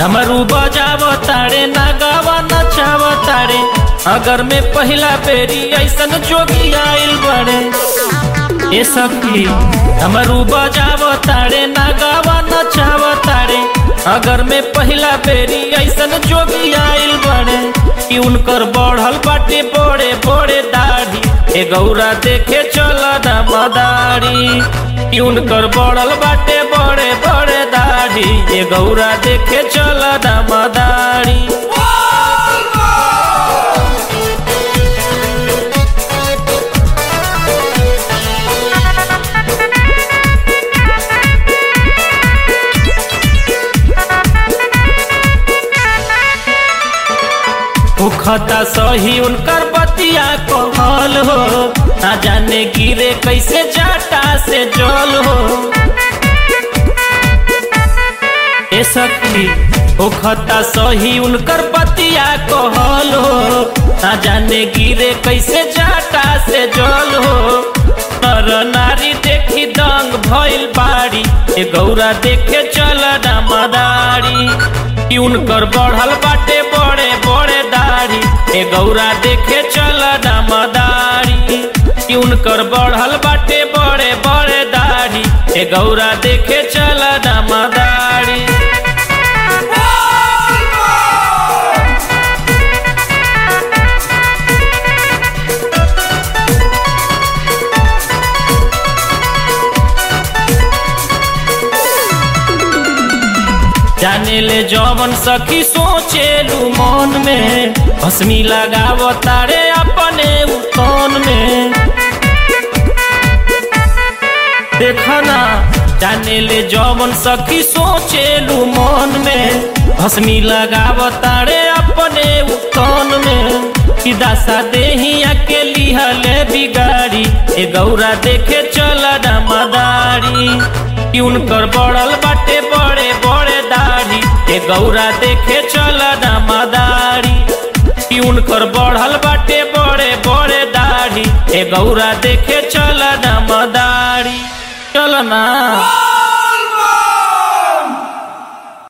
डमरू बजाव तारे नागावा नचाव तारे अगर में पहला बेरी ऐसन जोगी आइल बड़े ये सखी डमरू बजाव तारे नागावा नचाव तारे अगर में पहला बेरी ऐसन जोगी आइल बड़े कि उनकर बढ़ल बाटे बड़े बड़े दाढ़ी ए गौरा देखे चल ना मदारी कि उनकर बढ़ल बाटे बड़े बड़े दाढ़ी ए गौरा देखे चल ना मदारी खता सही उनकर बतिया कहल हो ना जाने गिरे कैसे जाटा से जल हो ए सखी ओ खता सही उनकर बतिया कहल हो ना जाने गिरे कैसे जाटा से जल हो नर नारी देखी दंग भइल बाड़ी ए गौरा देखे चल ना मदारी कि उनकर बढ़ल बाटे बड़े बड़े दाढ़ी ए गौरा देखे चल ना मदारी कि उनकर बढ़ल बाटे बड़े बड़े दाढ़ी ए गौरा देखे चल ना मदारी जाने ले जवन सखी सोचेलू मन में भस्मी लगाव तारे अपने उतन में देखना जाने ले जवन सखी सोचेलू मन में भस्मी लगाव तारे अपने उतन में कि दासा देहिया के लिहले बिगाड़ी ए गौरा देखे चल ना मदारी कि उनकर बढ़ल बाटे बड़े बड़े दाढ़ी ए गौरा देखे चल ना मदारी कि उनकर बढ़ल बाटे बड़े बड़े दाढ़ी ए गौरा देखे चल ना मदारी चल ना